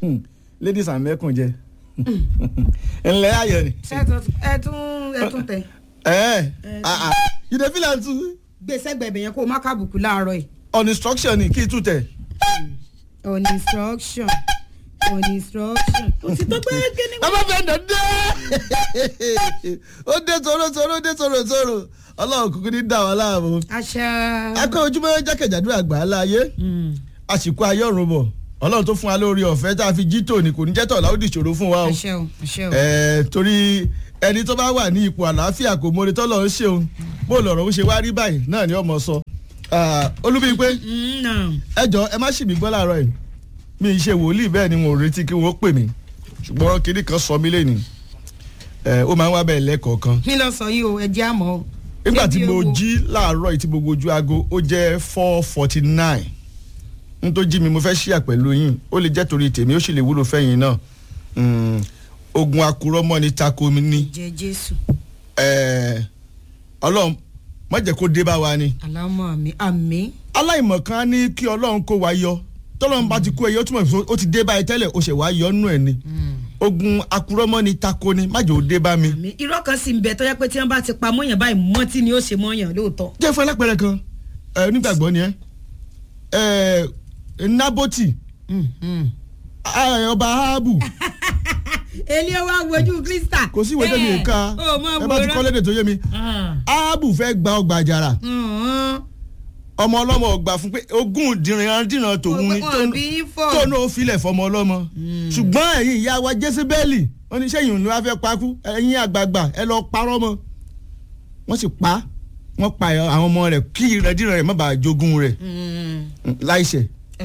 ladies and mẹ́kùn jẹ ńlẹ́ ayọ̀ ni. ẹ tún ẹ tún ẹ tún tẹ ẹ ẹ you dey feel am too gbèsè gbẹ̀bẹ̀ yẹn kó o má kábùkù láàárọ̀ yìí. on instruction ni kí n tún tẹ̀. on instruction on instruction. o ti tó gbé kíni. bàbá fẹ́ndọ̀ dé ó dé toro toro ó dé toro toro ọlọ́run kúkú ní dà wá láàmú. àṣà. akọ ojúmọ́ jákèjádò àgbà láàyè àsìkò ayé ọ̀run bọ̀ ọlọ́run tó fún wa lórí ọ̀fẹ́ tá a fi jí tòní kò ní jẹ́ tọ̀ láwùjọ ìṣòro fún wa o. àṣẹ o àṣẹ o. Ẹ, torí ẹni tó bá wà ní ipò àlàáfíà kò mọ orí tọ́lọ̀ ń ṣeun bó lọ̀rọ̀ ń ṣe wá rí báyìí náà ni ọmọ sọ. olúbi pé Mm, no. ẹ jọ ẹ má ṣì mí gbọ́ láàárọ̀ yìí mi ì ṣe wòlíì bẹ́ẹ̀ ni mo retí kí wọ́n pè mí ṣùgbọ́n kinní kan sọ mí lẹ́nu ó máa ń wá bẹ́ẹ̀ lẹ́kọ̀ọ̀kan kí ló sọ yìí o ẹ jẹ́ àmọ́ o. nígbà tí Débi mo owó. jí láàárọ̀ yìí tí mo wojú aago ó jẹ́ four forty nine n tó jí mi mo fẹ́ ṣíà pẹ̀lú yín ó lè jẹ́ torí tèmi ó sì lè wúlò fẹ́yìn náà Mm, ogun akurọ́mọ́ ni tako mi ní jẹ jésù Eh, ọlọ́run má jẹ́ kó dé bá wa ni alámọ̀ mi àmì. aláìmọ̀kan ní kí ọlọ́run kó wa yọ tọ́lọ́run bá ti kó ẹyọ túmọ̀ sí ó ti dé báyìí tẹ́lẹ̀ ó ṣe wá yọ nù ẹ̀ ni ogun akurọ́mọ́ ni tako ni má jẹ́ ó dé bá mi. àmì irọ́ kan sì ń bẹ tó yẹ pé tí wọ́n bá ti pa mọ́yàn báyìí mọ́tí ni ó ṣe mọ́yàn lóòótọ́. jẹ́ fún ẹlẹ́pẹ̀rẹ̀ kan ẹ, onígbàgbọ́ ni ẹ ẹ naboti ẹ, ọba ahabu èlé wa wojú krista. kò sí ìwé tó lè ka ó mọ ẹ bá ti kọ́ lédè tó yé mi ahabu fẹ́ gba ọgbà àjàrà ọmọ ọlọ́mọ ọgbà fún pé ogún dìran dìran tòun ni tó- bí fọ. tó náà filẹ̀ fọmọ ọlọ́mọ ṣùgbọ́n ẹ̀yin ìyá wa jésìbẹ́ẹ̀lì wọ́n ní sẹ́yìn ló wá fẹ́ pakú ẹ̀yin àgbààgbà ẹ lọ parọ́ mọ́ wọ́n sì pa wọ́n pa àwọn ọmọ rẹ̀ kí ìrẹ́dìrán rẹ̀ má bàa jogún rẹ̀ láìṣẹ̀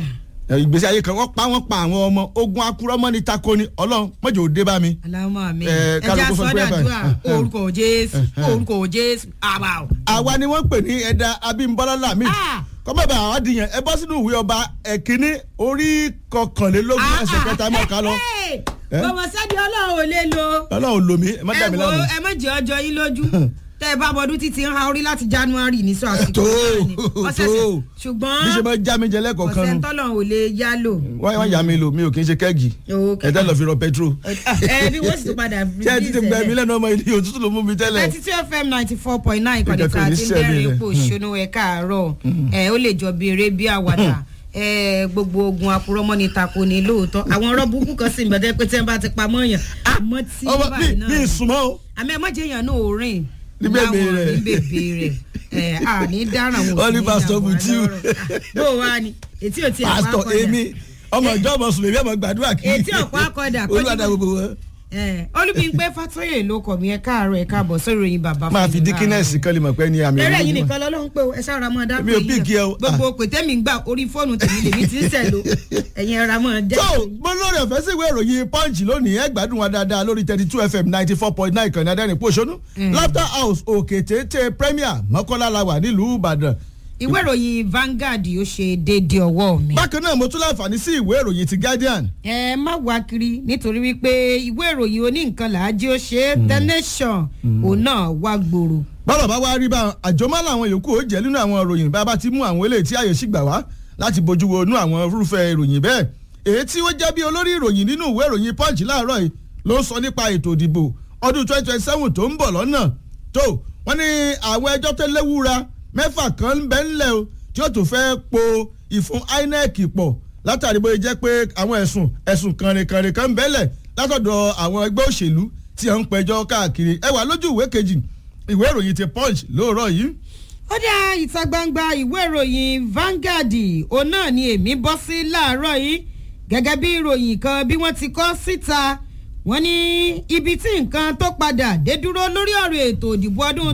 ìgbésí ayé kan wọ́n pa wọ́n pa àwọn ọmọ ogun akurọ́mọ́ ní tako ni ọlọ́run mọ́jọ́ ò dé bá mi. alámọ̀ mi Eh, ẹja kálukú sọ pé sọ́dà báyìí. dùà orúkọ jésù orúkọ jésù àbà o. àwa ni wọ́n pè ní ẹ̀dá abímbọ́lá lamid Ah! kọ́mọ̀bà àwọn adìyẹn ẹ bọ́ sínú ìwé ọba ẹ̀kíní orí kọkànlélógún ẹsẹ̀ kẹta mọ́ ká lọ. Eh? bọ̀bọ̀ sẹ́ni ọlọ́run ò lè lo. ọlọ́run lomi ẹ má dà ẹ mí wo lánàá. ẹ má jẹ́ ọjọ́ yín lójú tẹ́ ẹ bá bọdún títí ń ha orí láti january ní sọ àsìkò tó náà ni. ọ̀sẹ̀ tó sẹ̀- bí ṣe ṣùgbọ́n máa já mi jẹ lẹ́kọ̀ọ̀kan ọ̀sẹ̀ nu tọ́lọ́run ò lè yá lò. wọ́n wọ́n yà mí lò mi ò kí n ṣe kẹ́ẹ̀gì Okay. ẹ tẹ́ lọ fi rọ petrol. ẹ bí wọ́n sì tún padà ṣé ẹ ti ti gbẹ mí lẹ́nu ọmọ ilé òtútù ló mú mi tẹ́lẹ̀. ninety two fm ninety four point nine ìkànnì Ìjọba tá a ní ti ń sẹ́mi bẹ̀rẹ̀ rẹ̀. ipò ìṣúná ẹ̀ káàárọ̀ ẹ̀ ó lè jọ bí eré bí àwàdà ẹ̀ gbogbo ogun àpòrọ́mọ́ ni tako ni lóòótọ́ àwọn ọ̀rọ̀ burúkú kan sì ń bẹ̀rẹ̀ pé tí wọ́n bá ti pa mọ́yàn àmọ́ tí ọmọ mi báyìí náà mi ìsúnmọ́ o. àmì ẹ̀ mọ̀jẹ̀ yàn náà ò rìn Ní bèbè láwọn rẹ̀. ní bèbè rẹ̀ ẹ̀ àní dáràn wò Wọ́n ní Pastor Mutiu. bó o wá ni ètí ò tí ẹ̀ pa pásítọ̀ kọjá èmi ọmọ ìjọ ọmọ sùlẹ̀mí ọmọ gbàdúrà kí. Etí ọ̀pá akọ̀dà, kọjú olùwàdà mọ́. gbogbo wọn. olùbíńpé fatoyè ló kọ̀ mí ẹ káàárọ̀ ẹ káàbọ̀ sórí ìròyìn bàbá máa fún fi mi díkínẹ́sì kan lè mọ̀ pé ní àmì lẹ́rẹ̀ ìròyìn yìí mọ̀. nìkan lọ́lọ́run pé o ẹ sára mọ́ dápẹ́ Èmi ò pick ẹ o. gbogbo pètèmí gbà orí fóònù tèmi lèmi ti ń sẹ̀ ló ẹ̀yin ẹ̀rọ mọ́ dẹ́. tó mo lórí ọ̀fẹ́ sí ìwé ìròyìn punch lónìí ẹ gbádùn wa dáadáa lórí thirty two fm ninety four point nine kan ní adẹ́rìn pòṣónú laughter house òkè téńté premier mọ́kànlá la wà nílùú ìbàdàn. ìwé ìròyìn Vanguard ó ṣe déédéé ọwọ́ mi. bákan náà mo tún láǹfààní sí ìwé ìròyìn ti guardian. ẹ má wá kiri nítorí wípé ìwé ìròyìn oníǹkan làájí ó ṣe é the nation òun náà wá gbòòrò. bọ́lọ̀ bá wá rí bá àjọmọ́ làwọn yòókù ó jẹ́ nínú àwọn ìròyìn bá a bá ti mú àwọn eléyìí tí àyè sì gbà wá láti bójú wo inú àwọn irúfẹ́ ìròyìn bẹ́ẹ̀ èyí tí ó jẹ́ bí olórí ìròyìn nínú ìwé ìròyìn punch láàárọ̀ yìí ló ń sọ nípa ètò ìdìbò ọdún twenty twenty seven tó ń bọ̀ lọ́nà tó wọ́n ní àwọn ẹjọ́ tó léwúra mẹ́fà kan ń bẹ ńlẹ̀ o tí ó tún fẹ́ po ìfún inec pọ̀ látàrí bóyá jẹ́ pé àwọn ẹ̀sùn ẹ̀sùn kànrìnkànrìn kan ń bẹ́lẹ̀ látọ̀dọ̀ àwọn ẹgbẹ́ òṣèlú tí à ń pẹjọ́ káàkiri ẹ wà lójú ìwé kejì ìwé ìròyìn ti punch lóòrọ̀ yìí ó dá ìta gbangba ìwé ìròyìn Vanguard òun náà ni èmi bọ́ sí láàárọ̀ yìí gẹ́gẹ́ bí ìròyìn kan bí wọ́n ti kọ́ síta wọ́n ní ibi tí nǹkan tó padà dé dúró lórí ọ̀rọ̀ ètò ìdìbò ọdún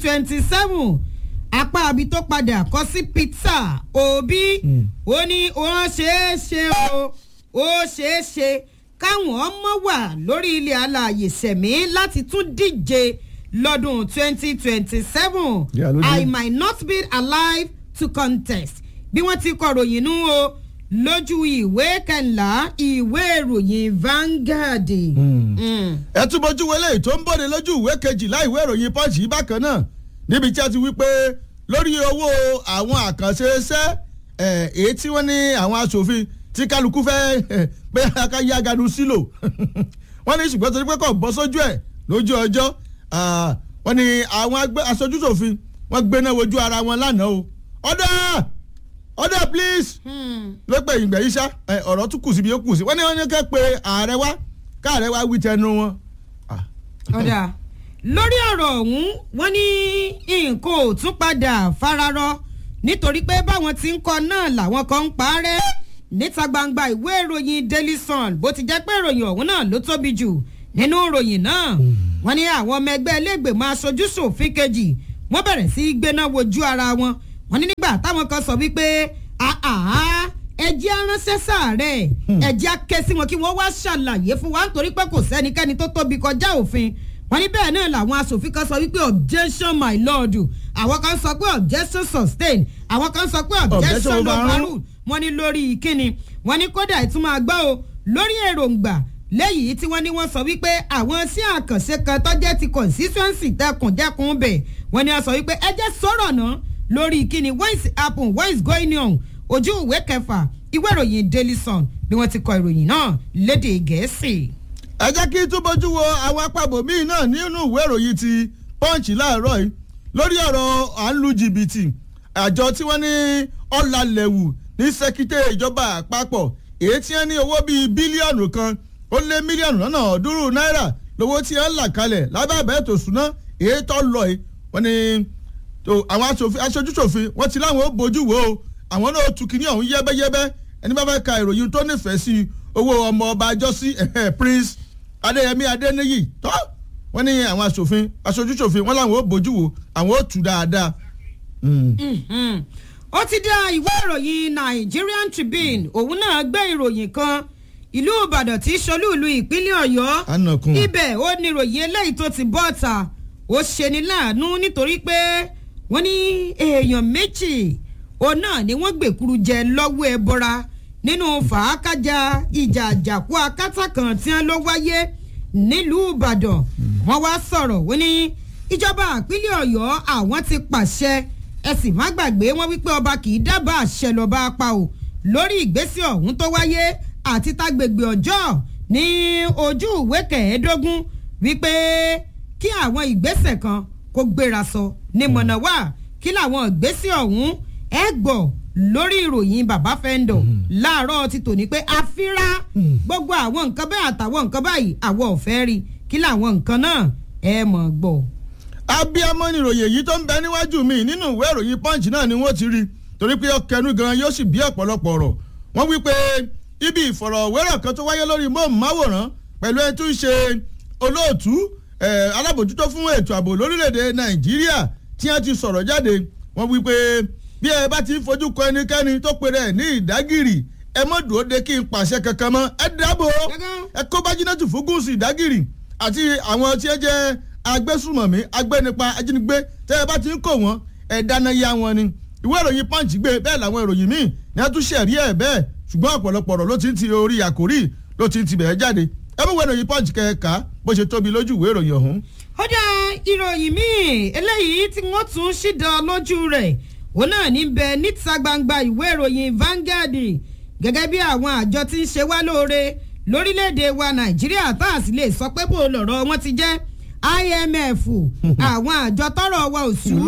2027 apá abi tó padà kọ́ sí Peter Obi ó ní wọ́n ṣeé ṣe o ó ṣeé ṣe káwọn ọmọ wà lórí ilẹ̀ alààyè sẹ̀mí láti tún díje lọ́dún 2027 Yeah, ló dé. I might not be alive to contest bí wọ́n ti kọ̀ròyìn nú o lójú ìwé kẹńlá ìwé ìròyìn Vanguard. Mm. ẹ tún bójú wọlé tó ń bọ̀dé lójú ìwé kejìlá ìwé ìròyìn punch yìí bákan náà níbi tí a ti wí pé lórí owó àwọn àkànṣe iṣẹ́ ẹ̀, èyí tí wọ́n ní àwọn aṣòfin tí kálukú fẹ́ pé ká yá ganu sílò wọ́n ní ṣùgbọ́n torí pé kò bọ́ sójú ẹ̀ lójú ọjọ́ wọ́n ní àwọn aṣojúṣòfin wọ́n gbéná wojú ara wọn lánàá o order order please ló pè ìgbẹ́ yìí ṣá ọ̀rọ̀ tún kù síbi ó kù sí wọ́n ní wọ́n ní kẹ́ pé ààrẹ wá káàrẹ wá wí tẹnu wọn. ọ̀dà lórí ọ̀rọ̀ ọ̀hún wọ́n ní nǹkan ò tún padà fararọ nítorí pé báwọn ti ń kọ náà làwọn kan ń parẹ́ níta gbangba ìwé ìròyìn Daily Sun bó ti jẹ́ pé ìròyìn ọ̀hún náà ló tóbi jù nínú ìròyìn náà wọ́n ní àwọn ọmọ ẹgbẹ́ iléègbèmọ̀ aṣojú ṣòfin kejì wọ́n bẹ̀rẹ̀ sí í gbéná wojú ara wọn wọ́n ní nígbà táwọn kan sọ wípé ẹjẹ́ aránṣẹ́ sáàrẹ̀ ẹjẹ́ akẹ́ sí wọn kí wọ́n wá ṣàlàyé fún wa nítorí pé kò sẹ́nikẹ́ni tó tóbi kọjá òfin wọ́n ní bẹ́ẹ̀ náà làwọn aṣòfin kan sọ wípé objection my lord àwọn kan sọ pé objection sustained àwọn kan sọ pé objection overruled wọ́n ní lórí ìkíni wọ́n ní kódà ìtumọ̀ àgbà o lórí èròǹgbà lẹ́yìn tí wọ́n ní wọ́n sọ wípé àwọn sí àkànṣe kan tọ́jẹ́ ti constituency dẹkùndẹkùn bẹ̀ wọ́n ní wọ́n sọ wípé ẹ jẹ́ sọ̀rọ̀ náà lórí ìkíni what is happen what is going on ojú ìwé kẹfà ìwé ìròyìn Daily Sun bí wọ́n ti kọ ìròyìn náà lédè Gẹ̀ẹ́sì. ẹ jẹ́ kí tún bójú wo àwọn apábò míì náà nínú ìwé ìròyìn ti Punch láàárọ̀ yìí lórí ọ̀rọ̀ à ń lu jìbìtì àjọ tí wọ́n ní ọ̀làlẹ̀wù ní sẹ́kítẹ́ ìjọba àpapọ̀ èyí tí wọ́n ní owó bíi bílíọ̀nù kan ó lé mílíọ̀nù lọ́nà ọ̀ọ́dúnrún náírà lówó tí wọ́n là kalẹ̀ lábẹ́ ètò ìṣúná èyí tó lọ yìí wọ́n ní àwọn aṣojúṣòfin wọ́n ti láwọn ó bójú wo àwọn náà tu kínní ọ̀hún yẹ́bẹ́yẹ́bẹ́ ẹni bá fẹ́ ka ìròyìn tó nífẹ̀ẹ́ sí owó ọmọ ọba àjọsí Prince Adéyẹmí Adéníyì tó wọ́n ní àwọn aṣòfin aṣojúṣòfin wọ́n láwọn ó bójú wo àwọn ó tu dáadáa. ó ti dá ìwé ìròyìn Nigerian Tribune òun náà gbé ìròyìn kan ìlú Ìbàdàn tí ṣolúùlú ìpínlẹ̀ Ọ̀yọ́ ibẹ̀ ó ní ìròyìn eléyìí tó ti bọ́ ta ó ṣeni láàánú nítorí pé wọ́n ní èèyàn méjì òun náà ni wọ́n gbèkúrú jẹ lọ́wọ́ ẹ bọ́ra nínú fàákájà ìjà àjàkú akátá kan tí wọ́n ló wáyé nílùú Ìbàdàn wọ́n wá sọ̀rọ̀ wọ́n ní ìjọba ìpínlẹ̀ Ọ̀yọ́ àwọn ti pàṣẹ ẹ sì má gbàgbé wọ́n wípé ọba kì í dábàá àṣẹ lọ́ba apá o lórí ìgbésẹ̀ ọ̀hún tó wáyé àti tágbègbè ọjọ́ ní ojú ìwé kẹẹ̀ẹ́dógún wípé kí àwọn ìgbésẹ̀ kan kó gbéra sọ ní mọ̀nàwá kí làwọn ìgbésẹ̀ ọ̀hún ẹ gbọ́ lórí ìròyìn bàbá fẹ́ńdọ̀ láàárọ̀ ti tòní pé àfírá gbogbo àwọn nǹkan bẹ́ẹ̀ àtàwọn nǹkan báyìí àwọn ò fẹ́ rí kí làwọn nǹkan náà ẹ mọ̀ gbọ́. abiyamọ ni ìròyìn èyí tó ń bẹ níwájú mi nínú ìwé ìròyìn punch náà ni wọ́n ti rí torí pé ọkẹnu gan yóò sì bí ọ̀pọ̀lọpọ̀ ọ̀rọ̀ wọ́n wí pé ibi ìfọ̀rọ̀wérọ̀ kan tó wáyé lórí móhùnmáwòrán pẹ̀lú ẹni tó ń ṣe olóòtú alábòjútó fún ètò ààbò lórílẹ̀‐èdè nàìjíríà tí wọ́n ti sọ̀rọ̀ jáde wọ́n wí pé bí ẹ bá ti ń fojú kọ ẹnikẹ́ni tó pèrè ẹ̀ ní ìdágìrì ẹ mọ̀ dúró de kí n pàṣẹ kankan mọ́ ẹ dábò ẹ kó bájínátù fún gúúsù ìdágìrì àti àwọn tí ẹ jẹ́ agbésùmọ̀mí agbénipa ajínigbé tẹ́ ẹ bá ti ń kó wọn ẹ dáná yá wọn ni ìwé ìròyìn punch gbé bẹ́ẹ̀ làwọn ìròyìn míì ní a tún ṣẹ̀rí ẹ̀ bẹ́ẹ̀ ṣùgbọ́n ọ̀pọ̀lọpọ̀ ọ̀rọ̀ ló ti ń ti orí àkórí ló ti ń ti bẹ̀ẹ́ jáde ẹ mú ìwé ìròyìn punch kẹ̀ka bó ṣe tóbi lójú ìwé ìròyìn ọ̀hún. ó dá ìròyìn míì eléyìí tí wọ́n tún ṣídọ̀ lójú rẹ̀ òun náà ní bẹ níta gbangba ìwé ìròyìn Vanguard gẹ́gẹ́ bí àwọn àjọ tí ń ṣe wá lóore lórílẹ̀‐èdè wa Nàìjíríà tá a sì lè sọ pé bó lọ̀rọ̀ wọn ti jẹ́ IMF àwọn àjọ tọrọ wa ò sú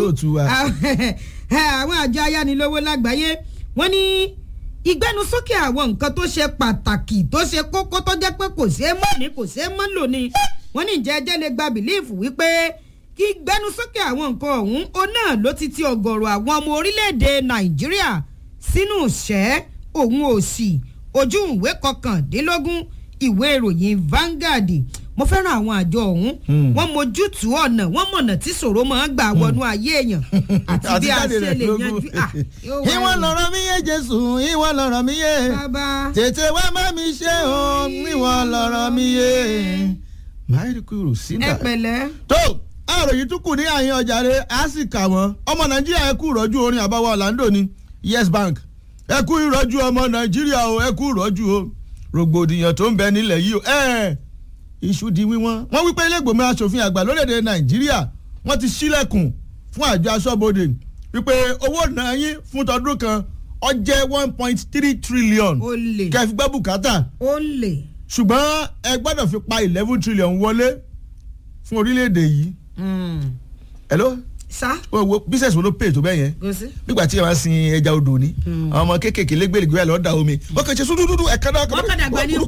àwọn àjọ ayánilówó lágbàáyé wọ́n ní ìgbẹnusókè àwọn nǹkan tó ṣe pàtàkì tó ṣe kókó tó jẹ́ pé kò ṣeé mọ̀ ní kò ṣeé mọ̀ lò ní wọ́n ní ìjẹ́jẹ́ lè gba bìlíìfù wípé kí gbẹnusókè àwọn nǹkan ọ̀hún ó náà ló ti ti ọ̀gọ̀rọ̀ àwọn ọmọ orílẹ̀-èdè Nàìjíríà sínú ìṣẹ́ òun òsì ojú ìwé kọkàndínlógún ìwé ìròyìn Vanguard mo fẹ́ràn àwọn àjọ ọ̀hún wọ́n mójútùú ọ̀nà wọ́n mọ̀nà tí ṣòro máa ń gbà wọnú ayé èèyàn àti bí a ṣe lè yanjú. ìwọ lọ̀rọ̀ mi yé Jésù ìwọ lọ̀rọ̀ mi yé tètè wá má mi ṣe o ìwọ lọ̀rọ̀ mi yé. máìlì kúrò sínú. ẹ pẹ̀lẹ́. tó àròyìn tún kù ní àyín ọjà rẹ á sì kà wọ́n ọmọ Nàìjíríà ẹ kú ìrọ́jú orin àbáwọ̀ Orlando ni Yes Bank ẹ kú ìrọ́jú ọmọ Nàìjíríà o ẹ kú ìrọ́jú o rògbòdìyàn tó ń bẹ nílẹ̀ yìí o ẹ iṣu di wíwọ́n wọ́n wípé ilégbòmí asòfin àgbà lórílẹ̀‐èdè nàìjíríà wọ́n ti ṣílẹ̀kùn fún àjọ aṣọ́bodè wípé owó náà yín fún tọdún kan ọ jẹ́ one point three trillion ó lè kẹfì gbọ́ bùkátà ó lè. ṣùgbọ́n ẹ gbọ́dọ̀ fi pa eleven trillion wọlé fún orílẹ̀-èdè yìí hello sá wo wo business wo ló pay tó bẹ́ẹ̀ yẹn kò sí. nígbà tí ẹ máa sin ẹja odò ni àwọn ọmọ kéékèèké lẹ́gbẹ̀lẹ́gbẹ̀ ẹ̀ lọ́ọ́ da omi wọ́n kàn ṣe sódúdúdú ẹ̀ka náà Wọ́n kàn dàgbà ní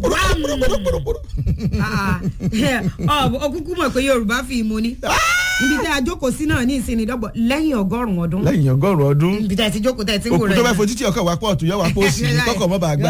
òkúkú mọ̀ pé yorùbá fi ìmọ̀ ni ibi tẹ́ a jókòó sí náà ní ìsinmi dọ́gbọ̀ lẹ́yìn ọgọ́rùn-ún ọdún lẹ́yìn ọgọ́rùn-ún ọdún ibi tẹ́ ẹ ti jókòó tẹ́ ẹ ti ń wò òkú rẹ̀ tó bá fojú tí ọkọ̀ wá pọ̀ ọ̀tún yọ wá pọ̀ òsì kọ́kọ̀ mọ́ bàá gbá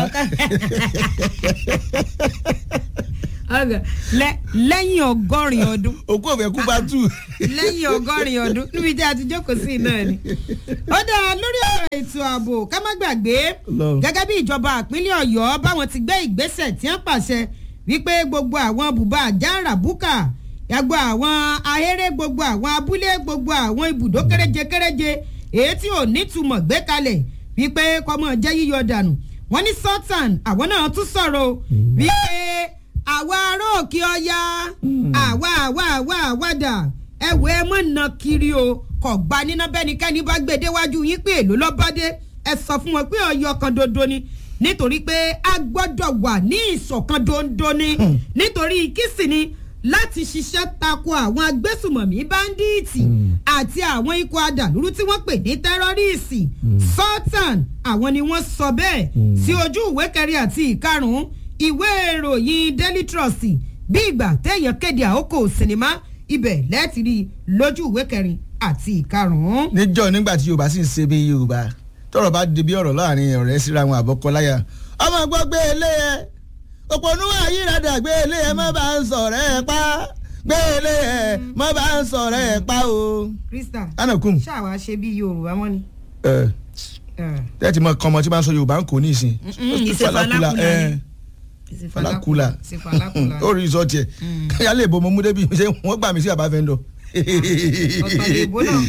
Lẹ́- lẹ́yìn ọgọ́rin ọdún òkú òfẹ́ kú bá tù. lẹ́yìn ọgọ́rin ọdún níbi tí a ti jókòó sí náà ni. ó dáa lórí ọ̀rọ̀ ètò ààbò ká má gbàgbé Ọlọ́run. gẹ́gẹ́ bí ìjọba ìpínlẹ̀ ọ̀yọ́ báwọn ti gbé ìgbésẹ̀ tí wọ́n pàṣẹ wípé gbogbo àwọn bùbá àjàrà búkà gbogbo àwọn ahéré gbogbo àwọn abúlé gbogbo àwọn ibùdó kéréje kéréje èyí tí ò nítumọ̀ gbé kalẹ̀ wípé kọ́mọ jẹ́ yíyọ dànù wọ́n ní sultan àwọn náà tún sọ̀rọ̀ o, wípé àwa ará òkè ọya àwa àwa àwa àwàdà ẹ wo ẹ mọ̀ nà kiri o kò gba níná bẹ́nikẹ́ni bá gbé déwájú yín pé èlò lọ́bàdé ẹ sọ fún wọn pé ọyọ kan dondo ni nítorí pé a gbọ́dọ̀ wà ní ìṣọ̀kan dondo ni nítorí kìsì ni láti ṣiṣẹ́ tako àwọn agbésùmọ̀mí báńdíìtì àti àwọn ikọ̀ adàlúrú tí wọ́n pè ní tẹ́rọ́rìsì sultan àwọn ni wọ́n sọ bẹ́ẹ̀ sí ojú ìwé kẹrin àti ìkarùn-ún ìwé ìròyìn daily trust bí ìgbà téèyàn kéde àkókò sinimá ibẹ̀ lẹ́ẹ̀tì rí i lójú ìwé kẹrin àti ìkarùn-ún. níjọ́ nígbà tí yorùbá sì ń ṣe bí yorùbá tọrọ bá di bí ọ̀rọ̀ láàrin ọ̀rẹ́ síra wọn àbọ̀kọ́láyà ọmọ gbọ́ gbé ilé ẹ òpònú àyíradà gbé ilé ẹ má bá ń sọ̀rọ̀ ẹ pa gbé ilé ẹ má bá ń sọ̀rọ̀ ẹ pa o. krista anakun ṣáà wá ṣe bí yorùbá mọ́ ni. ẹ tẹ́tí mọ kọ́mọ tí bá ń sọ yorùbá ń kò ní ìsìn. Mm-mm, ìṣe falakula ni. Ìṣe falakula ìṣe falakula. ó rí ìsọtì ẹ káyà lè bomo mú débi ṣé wọ́n gbà mí sí àbá vendor. Ọ̀tọ̀ ni ìbò náà.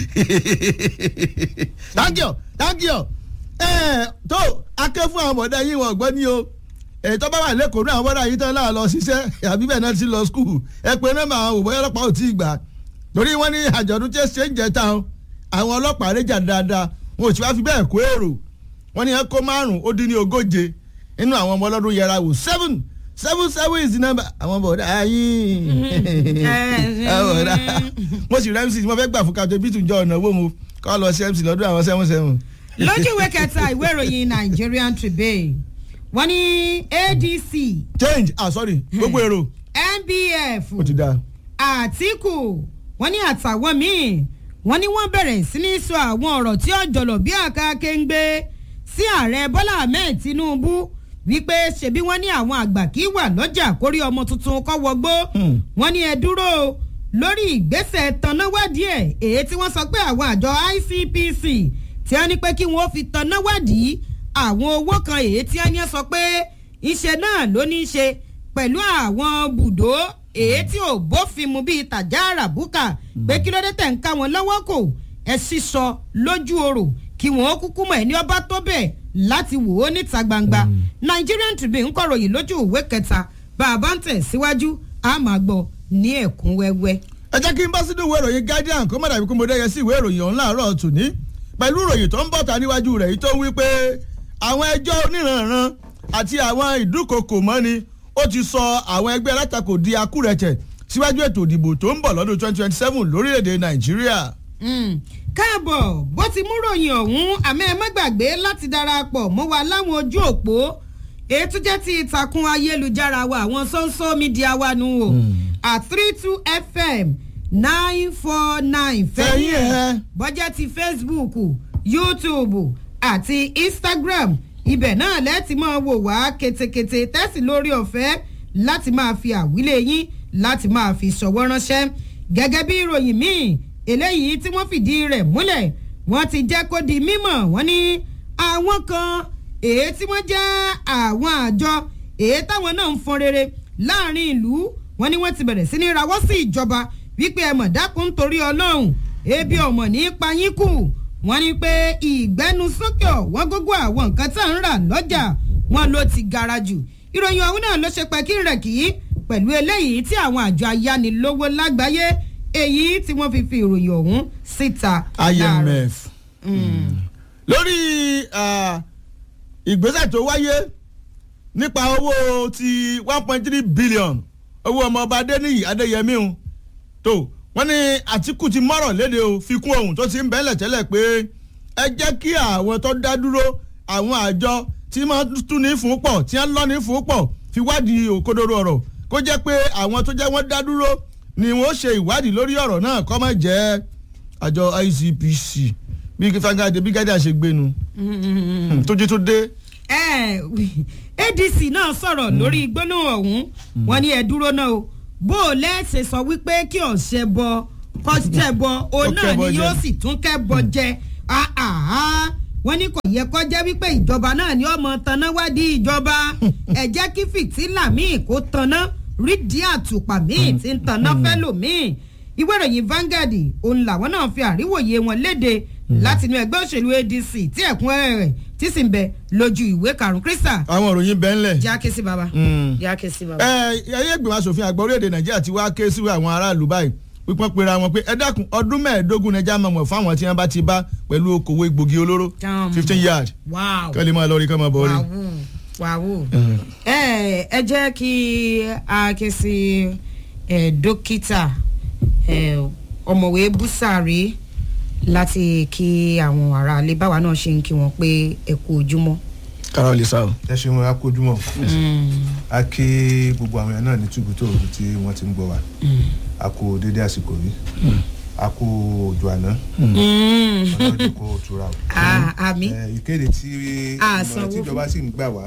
thank you thank you ẹ tó akẹ́ fún àwọn ọ̀dà yìí wọ́n gbọ́ ní o ètò bá wà lẹ́kọ̀ọ́ ní àwọn ọ̀dà yìí tán láà lọ ṣiṣẹ́ àbí bẹ́ẹ̀ náà ti lọ skul ẹ pé nọ́mbà àwọn òbọ̀ ọlọ́pàá ò tí ì gbà torí wọ́n ní àjọ̀dún tí ṣe ń jẹ tán àwọn ọlọ́pàá réjà dáadáa wọn ò tí wá fi bẹ́ẹ̀ kó èrò wọ́n ní ẹ kó márùn ó dín ní ogóje nínú àwọn ọmọ ọlọ́dún yẹra wò seven seven seven is the number àwọn bọ̀dá yín àwọn bọ̀dá mo sì rẹ́ mc mo fẹ́ gbà fún kájọ bí tùjọ́ ọ̀nà owó mo kọ́ lọ sí mc lọ́dún àwọn seven seven. lójú ìwé kẹta ìwé ìròyìn nigerian tribune wọ́n ní adc change ah sorry gbogbo èrò nbf ó ti dáa. àtìkù wọ́n ní àtàwọn míì wọ́n ní wọ́n bẹ̀rẹ̀ sí ní sọ àwọn ọ̀rọ̀ tí ó jọlọ̀ bí àká kéńgbé sí ààrẹ bọ́lá ahmed tinubu wípé ṣebí wọ́n ní àwọn àgbà kì í wà lọ́jà kórí ọmọ tuntun kọ́ wọgbó Hmm. wọ́n ní ẹ dúró o lórí ìgbésẹ̀ tanáwádìí ẹ̀ èyí tí wọ́n sọ pé àwọn àjọ icpc tí wọ́n ní pé kí wọ́n fi tanáwádìí àwọn owó kan èyí tí wọ́n ní sọ pé iṣẹ́ náà ló ní í ṣe pẹ̀lú àwọn bùdó èyí tí ò bófin mu bíi tàjà àràbùkà pé kí ló dé tẹ̀ ń ká wọn lọ́wọ́ kò ẹ sísọ lójú orò kí wọ́n kúkú mọ̀ ẹ́ ní ọba tó bẹ̀ láti wò ó níta gbangba Nigerian Tribune ń kọ̀ròyìn lójú ìwé kẹta bàbá ń tẹ̀ síwájú a máa gbọ́ ní ẹ̀kún wẹ́wẹ́. ẹ jẹ́ kí n bá sínú ìwé ìròyìn guardian kó má dàbí kó mo dẹ́yẹ sí ìwé ìròyìn ọ̀hún láàárọ̀ tòní pẹ̀lú ìròyìn tó ń bọ̀ ta níwájú rẹ̀ yìí tó ń wí pé àwọn ẹjọ́ oníranran àti àwọn ìdúkokò mọ́ni ó ti sọ àwọn ẹgbẹ́ alátakò di akúrẹ̀tẹ̀ síwájú ètò ìdìbò tó ń bọ̀ lọ́dún 2027 lórílẹ̀‐èdè nàìjíríà. Mm. káàbọ̀ bó ti mú ròyìn ọ̀hún àmọ́ ẹ má gbàgbé láti darapọ̀ mọ́ wa láwọn ojú òpó ètò jẹ́ ti ìtàkùn ayélujára wa àwọn sọ́nsọ́ mídíà wa nù o at three two fm nine four nine Fẹ̀yìn ẹ̀. bọ́jẹ́ ti facebook youtube àti instagram ibẹ̀ náà lẹ́ẹ̀tì máa wò wá ketekete tẹ́sí lórí ọ̀fẹ́ láti máa fi àwílé yín láti máa fi ṣọwọ́ ránṣẹ́ gẹ́gẹ́ bí ìròyìn míì eléyìí tí wọ́n fìdí rẹ̀ múlẹ̀ wọ́n ti jẹ́ kó di mímọ̀ wọ́n ní àwọn kan èyí tí wọ́n jẹ́ àwọn àjọ èyí táwọn náà ń fọn rere láàrin ìlú wọ́n ní wọ́n ti bẹ̀rẹ̀ sí ní rawọ́ sí ìjọba wípé ẹ mọ̀ dákun torí ọlọ́run ebi ọmọ ní payín kù wọ́n ní pé ìgbẹ́nusókè ọ̀wọ́n gógó àwọn nǹkan tá à ń rà lọ́jà wọn ló ti gara jù ìròyìn ọ̀hún náà ló ṣe pẹ́kí rẹ̀ kì í pẹ̀lú eléyìí tí àwọn àjọ ayánilówó lágbàáyé èyí tí wọ́n fi fi ìròyìn ọ̀hún síta. láàárọ̀. imf lórí ah, ìgbésẹ̀ tó wáyé nípa owó ti one point three billion owó ọmọọba adéníyì adéyẹmí o tó wọ́n ní àtìkù ti mọ́rọ̀ léde o fi kún ohun tó ti ń bẹ́lẹ̀ tẹ́lẹ̀ pé ẹ jẹ́ kí àwọn tó dá dúró àwọn àjọ tí wọ́n tún ní fún pọ̀ tí wọ́n lọ́ ní fún pọ̀ fi wádìí òkodoro ọ̀rọ̀ kó jẹ́ pé àwọn tó jẹ́ wọ́n dá dúró ni wọ́n ṣe ìwádìí lórí ọ̀rọ̀ náà kó má jẹ́ àjọ ICPC bí fangade bí gádà ṣe gbénu tójú tó dé. ẹ adc náà sọ̀rọ̀ lórí gbólóhùn ọ̀hún wọ́n ní ẹ dúró náà o bó o lẹ́sẹ̀ sọ wípé kí ọ̀sẹ̀ bọ kọ́sẹ̀ bọ òun náà ni yóò sì tún kẹ́ bọ jẹ wọ́n ní kò yẹ kó jẹ́ wípé ìjọba náà ni ọmọ tanná wádìí ìjọba ẹ jẹ́ kí fìtílà míì kó tanná rídìí àtùpà míì tí ń tanná fẹ́ lòmíì ìwé ìròyìn Vanguard òun làwọn náà fi àríwòye wọn léde láti inú ẹgbẹ́ òṣèlú ADC tí ẹ̀kúnrẹ́rẹ́ rẹ̀ tí sì ń bẹ lójú ìwé karùn-ún krista. àwọn òròyìn bẹ́ẹ̀ ńlẹ̀. jẹ́ ké sí baba. jẹ́ ké sí baba. ẹ ẹyẹ ìgbìmọ̀ asòfin àgbà orílẹ̀-èdè Nàìjíríà ti wá ké sí àwọn aráàlú báyìí pípọ́n pera wọn pé ẹ dákun ọdún mẹ́ẹ̀ẹ́dógún nàìjíríà máa mọ̀ fáwọn tí wọ́n bá ti bá pẹ̀lú okòwò egbògi olóró fifteen yard kí wọ́n lè máa lọ rí kí wọ́n máa bọ̀ rí. wàhù ẹ ẹ jẹ́ kí a ké sí dókítà ọ̀mọ̀wé búsàrí láti kí àwọn aráalé báwa náà ṣe ń kí wọn pé ẹ kú ojúmọ́. kára lè sá o. ẹ ṣeun a kú ojúmọ́ a kí gbogbo àwọn èèyàn náà ní túbútò òru tí wọ́n ti ń gbọ́ wa a kú dédé àsìkò yìí a kú òjò àná ọlọ́jọ́ kó tura o. àmì. ìkéde tí ìmọ̀ràn tí ìjọba sì ń gbà wá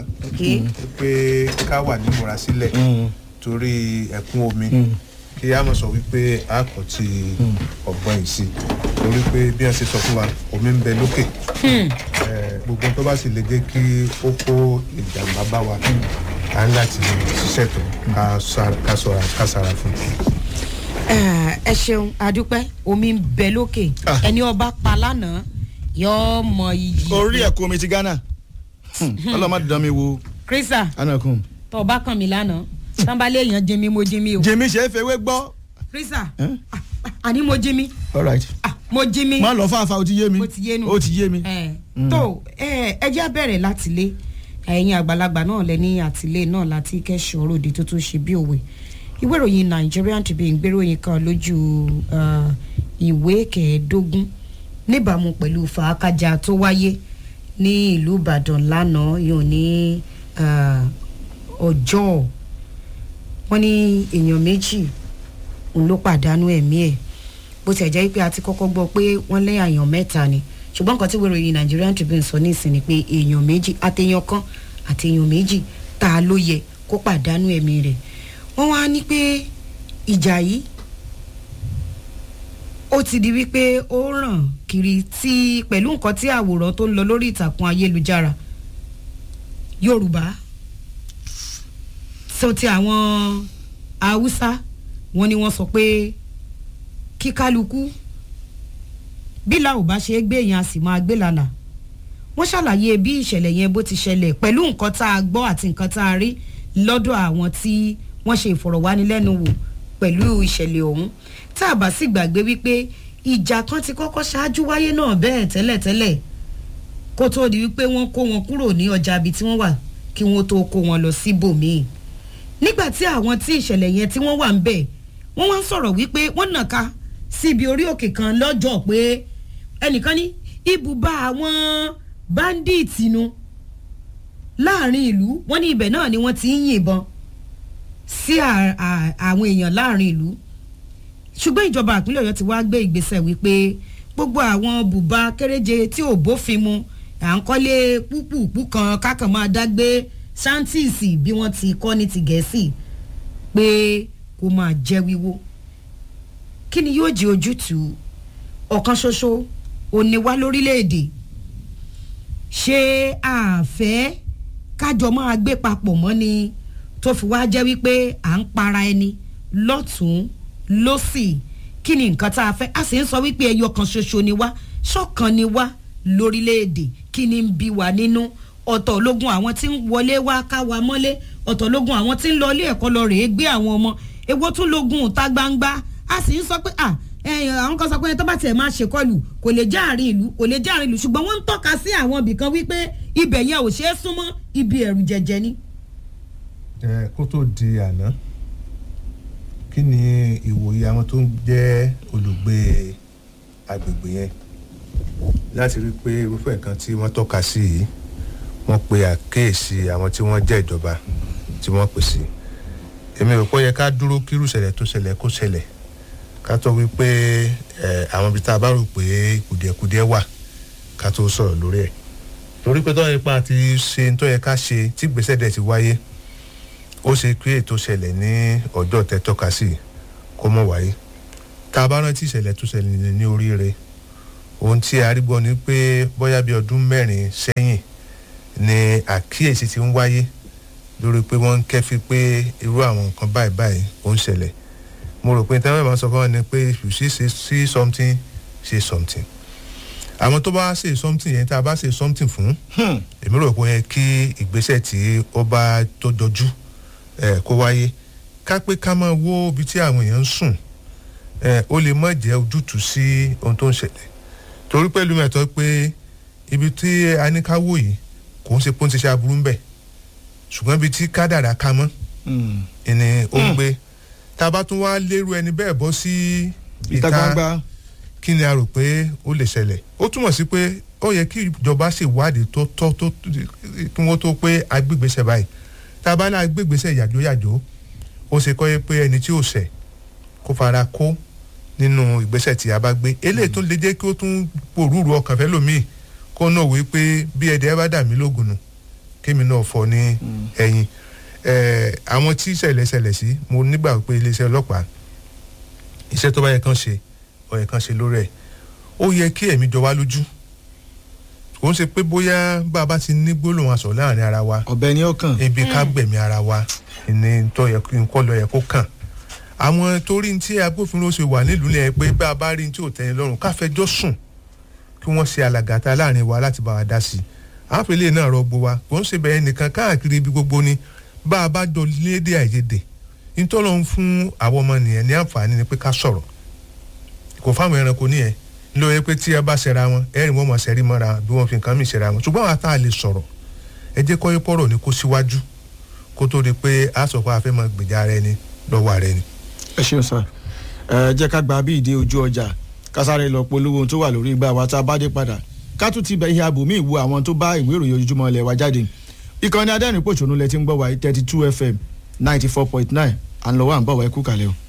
pé ká wà nímúra sílẹ̀ torí ẹ̀kún omi kí a mọ̀ sọ wípé a kò ti ọ̀gbọ́n yìí sí torí pé bí wọ́n ṣe sọ fún wa omi ń bẹ lókè gbogbo tó bá sì lè jẹ́ kí ó kó ìjàmbá bá wa a ń láti ṣiṣẹ́ tó ká sọ̀rọ̀ ká sára fún un ẹ ṣeun adúpẹ́ omi ń bẹ lókè ẹni ọba pa lánàá yóò mọ iyì. orí ẹ̀kọ́ omi ti Ghana ọlọ́mọ dán mi wo. krista anakun. tó o bá kàn mí lánàá sanbalẹ̀ èèyàn jimi mo jimi o. jimi ṣe é fewé gbọ́. krista àní mo jimi. all right. mo jimi. má lọ fáfá o ti yé mi. o ti yé nu. o ti yé mi. tó ẹ jẹ́ bẹ̀rẹ̀ láti lé ẹ̀yin àgbàlagbà náà lẹ́ni àtìlé náà láti kẹ́sọ̀ ròde tó tún ṣe bí òwe ìwé ìròyìn Nigerian Tribune gbéròyìn kan lójú ìwé kẹẹ̀ẹ́dógún níbàámu pẹ̀lú fàákàjà tó wáyé ní ìlú Ìbàdàn lánàá yóò ní ọjọ́ wọ́n ní èèyàn méjì òun ló pàdánù ẹ̀mí ẹ̀ bó ti ẹ̀ jẹ́ pé a ti kọ́kọ́ gbọ́ pé wọ́n lé àyàn mẹ́ta ni ṣùgbọ́n nǹkan tí ìwé ìròyìn Nigerian Tribune sọ ní ìsìn ni pé èèyàn méjì àtẹ̀yàn kan àtẹ̀yàn méjì tá a ló yẹ kó pàdánù ẹ̀mí rẹ̀ wọ́n wá ní pé ìjà yìí ó ti di wípé ó ràn kiri tí pẹ̀lú nǹkan tí àwòrán tó ń lọ lórí ìtàkùn ayélujára Yorùbá so ti àwọn Haúsá wọ́n ní wọ́n sọ pé kí kálukú bí la ò bá ṣe é gbé yẹn a sì máa gbé lálà wọ́n ṣàlàyé bí ìṣẹ̀lẹ̀ yẹn bó ti ṣẹlẹ̀ pẹ̀lú nǹkan tá a gbọ́ àti nǹkan tá a rí lọ́dọ̀ àwọn tí wọ́n ṣe ìfọ̀rọ̀wánilẹ́nuwò pẹ̀lú ìṣẹ̀lẹ̀ ọ̀hún tá a bá sì gbàgbé wípé ìjà kan ti kọ́kọ́ ṣáájú wáyé náà bẹ́ẹ̀ tẹ́lẹ̀tẹ́lẹ̀ kó tó di wípé wọ́n kó wọn kúrò ní ọjà ibi tí wọ́n wà kí wọ́n tó kó wọn lọ síbòmíì nígbà tí àwọn tí ìṣẹ̀lẹ̀ yẹn tí wọ́n wà ń bẹ̀ wọ́n wá ń sọ̀rọ̀ wípé wọ́n nàka síbi orí òkè kan lọ́jọ́ pé ẹnìkan ní ibùba àwọn báńdíìtì nu láàrin ìlú wọ́n ní ibẹ̀ náà ni wọ́n ti ń yìnbọn sí àwọn èèyàn láàrin ìlú ṣùgbọ́n ìjọba ìpínlẹ̀ ọ̀yọ́ ti wá gbé ìgbésẹ̀ wípé gbogbo àwọn bùbá kéréje tí ò bófin mu à ń kọ́lé púpùpù kan kákan máa dágbé ṣáńtìsì bí wọ́n ti kọ́ ní ti gẹ̀ẹ́sì pé kó máa jẹ́ wíwó kí ni yóò jẹ́ ojútùú ọ̀kan ṣoṣo òní wá lórílẹ̀‐èdè ṣé àfẹ́ kájọ máa gbé papọ̀ mọ́ ni tó fi wá jẹ́ wípé à ń para ẹni lọ́tún lọ́sì kí ni nǹkan tá a fẹ́ a sì ń sọ wípé ẹyọ kan ṣoṣo ni wá ṣọ̀kan ni wá lórílẹ̀‐èdè kí ni ń bí wa nínú ọ̀tọ̀ ológun àwọn tí ń wọlé wá ká wa mọ́lé ọ̀tọ̀ ológun àwọn tí ń lọ ilé ẹ̀kọ́ lọ rèé gbé àwọn ọmọ èwo tún lógun ìta gbangba a sì ń sọ pé à ẹ̀yìn àwọn kan sọ pé tó bá tiẹ̀ máa ṣèkọlù kò lè já àárín ìlú kò lè já àárín ìlú ṣùgbọ́n wọ́n ń tọ́ka sí àwọn ibì kan wípé ibẹ̀ yẹn ò ṣeé súnmọ́ ibi ẹ̀rù jẹjẹ ni. ẹ kó tó di àná kí ni ìwòye àwọn tó ń jẹ́ olùgbé agbègbè yẹn láti rí i pé irúfẹ́ nǹkan tí wọ́n tọ́ka sí yìí wọ́n pe àkéèsí àwọn tí wọ́n jẹ́ ìjọba tí wọ́n pè sí èmi rò pé ó yẹ ká dúró kírú ṣẹlẹ̀ tó ṣẹlẹ̀ kó ṣẹlẹ̀ ká tó wí pé ẹ àwọn ibi tá a bá rò pé kùdìẹ̀kudiẹ wà ká tó sọ̀rọ̀ lórí ẹ̀ torí pé tọ́yẹ pa àti ṣe tó yẹ ká ṣe tí gbèsè dẹ̀ ti wáyé ó ṣe pé ètò ṣẹlẹ̀ ní ọjọ́ tẹ tọ́ka sí kó mọ̀ wáyé tá a bá rántí ìṣẹ̀lẹ̀ tó ṣẹlẹ̀ ní oríire ohun tí a rí gbọ́ ni pé bóyá bí ọdún mẹ́rin sẹ́yìn ni àkíyèsí ti ń wáyé lórí pé wọ́n ń kẹ́fí pé irú àwọn nǹkan báyìí báyìí ó ń ṣẹlẹ̀ mo rò pé táwọn ìbámu sọ fún wa ni pé if you see, say, see something say something àwọn tó bá ṣe something yẹn tá a bá ṣe something fún èmi rò pé kí ìgbésẹ̀ tí ó bá tó dojú ẹ̀ kó wáyé ká pé ká máa wó ibi tí àwọn èèyàn ń sùn ẹ̀ ó lè má jẹ́ ojútùú sí ohun tó ń ṣẹlẹ̀ torí pẹ̀lú mẹ́tọ́ pé ibi tí a ní ká wò yìí kò ń ṣe pé ó ń ṣiṣẹ́ aburú ń bẹ̀ ṣùgbọ́n ibi tí kádàrá ká mọ́ ìní ó ń gbé tá a bá tún wá lérú ẹni bẹ́ẹ̀ bọ́ sí ìta gbangba kí ni a rò pé ó lè ṣẹlẹ̀ ó túmọ̀ sí pé ó yẹ kí ìjọba ṣèwádìí tó tọ́ tó kí wọ́n tó pé agbègbèsẹ̀ báyìí tá a bá ní agbègbèsẹ̀ yàjóyàjó ó ṣe kọ́ yẹ pé ẹni tí ò ṣẹ̀ kó fara kó nínú ìgbésẹ̀ tí a bá gbé eléyìí tó lè jẹ́ kí ó tún pòrúurú ọkàn fẹ́ lòmíì kó náà wí pé bí ẹ̀dẹ̀ bá dà mí lógun nù kémi náà fọ ní ẹ̀yìn àwọn tí ìṣẹ̀lẹ̀ ṣẹlẹ̀ sí mo nígbà pé iléeṣẹ́ ọlọ́pàá iṣẹ́ tó bá yẹ kán ṣe ó yẹ kán ṣe lórí ẹ̀ ó yẹ kí ẹ̀mí jọ wá lójú kò ń ṣe pé bóyá bá a bá ti ní gbólóhùn aṣọ láàrin ara wa ọ̀bẹ ni ó kàn. ebi ká gbẹ̀mí ara wa ní tó yẹ kí nǹkan lọ yẹ kó kàn àwọn torí tí agbófinró ṣe wà nílùú yẹn pé bá a bá rí tí ò tẹ́ni lọ́rùn ká fẹjọ́ sùn kí wọ́n ṣe alàgàtà láàrin wa láti bá wa dá sí i àpèlé náà rọgbọ wa kò ń ṣe bẹ́ẹ̀ nìkan káàkiri ibi gbogbo ni bá a bá jọ lédè àìyedè nítorí òun fún àwọn ọmọ nìyẹn ní àǹfààní ni pé ká sọ̀rọ̀ kò fáwọn ẹranko nìyẹn ló yẹ pé tí ẹ bá ṣẹra wọn ẹrìn wọn mọ̀ ṣẹ́rí mọ́ra bí wọ́n fi nǹkan mì ṣẹra wọn ṣùgbọ́n àwọn àtà lè sọ̀rọ̀ ẹ jẹ́ kọ́ pọ̀rọ̀ ní kó síwájú kó tó di pé a sọ pé a fẹ́ mọ gbèjà rẹ ni lọ́wọ́ rẹ ni. ẹ ṣeun sá ẹ jẹ́ ká gba bí ìdí ojú ọjà kásáré lọ polówó tó wà lórí igbá wa tá a bá dé padà ká tún ti bẹ ihe abòmí ìwo àwọn tó bá ìwé ìròyìn ojoojúmọ́ ilẹ̀ wa jáde ìkànnì adẹ́rìn pòṣónú lẹ ti ń gbọ́ wa thirty two fm ninety four point nine à ń lọ wá à ń bọ̀ wá ẹ kú kalẹ̀ o.